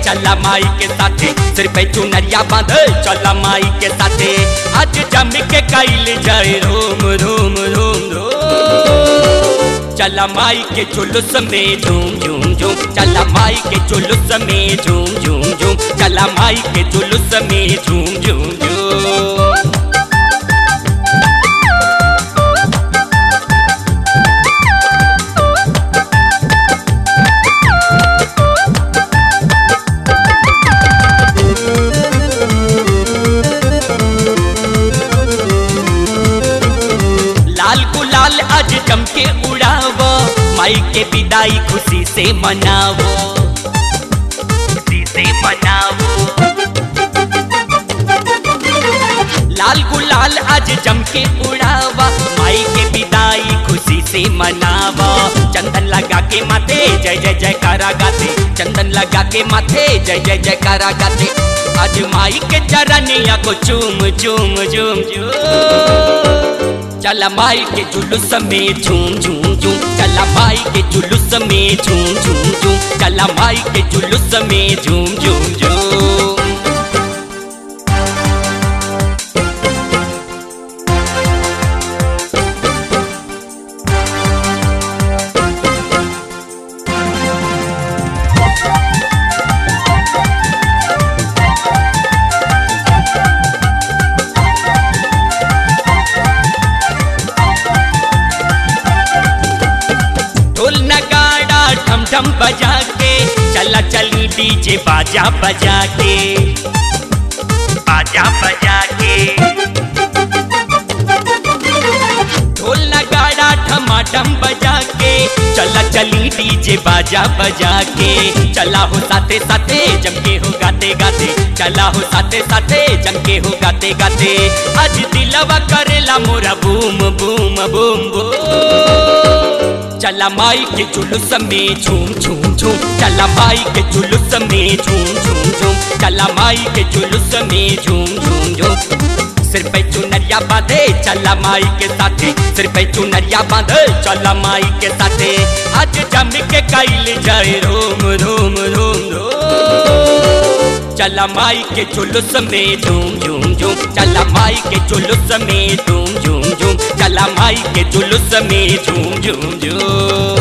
चला माई के साथे सिर पे चुनरिया बांधे चला माई के साथे आज जम के कैल जाए रोम रोम रोम रोम चला माई के जुलूस में झूम झूम झूम चला माई के जुलूस में झूम झूम झूम चला माई के जुलूस में झूम झूम झूम लाल गुलाल आज जम के उड़ावो माई के विदाई खुशी से मनावो खुशी से मनावो लाल गुलाल आज जम के उड़ावा माई के विदाई खुशी से मनावा चंदन लगा के माथे जय जय जयकारा गाते चंदन लगा के माथे जय जय जयकारा गाते आज माई के चरनिया को चूम चूम चूम चूम चला माई के जुलूस में झूम झूम झूम चला माई के जुलूस में झूम झूम झूम चला माई के जुलूस में झूम झूम झूम ढोल नगाड़ा ठम ठम बजा के चला चली डीजे बाजा बजा के बाजा बजा के ढोल नगाड़ा ठमाठम बजा के चला चली डीजे बाजा बजा के चला हो साथे साथे जम के हो गाते गाते चला हो साथे साथे जम के हो गाते गाते आज दिलवा करेला मोरा बूम बूम बूम बूम चला माई के जुलूस में झूम झूम झूम चला माई के जुलूस में झूम झूम झूम चला माई के जुलूस में झूम झूम झूम सिर पे चुनरिया बांधे चला माई के साथे सिर पे चुनरिया बांधे चला माई के साथे आज जम के कैल जाए रोम रोम रोम रोम चला माई के जुलूस में झूम झूम झूम चला माई के जुलूस में झूम झूम झूम चला माई के जुलूस में झूम झूम झूम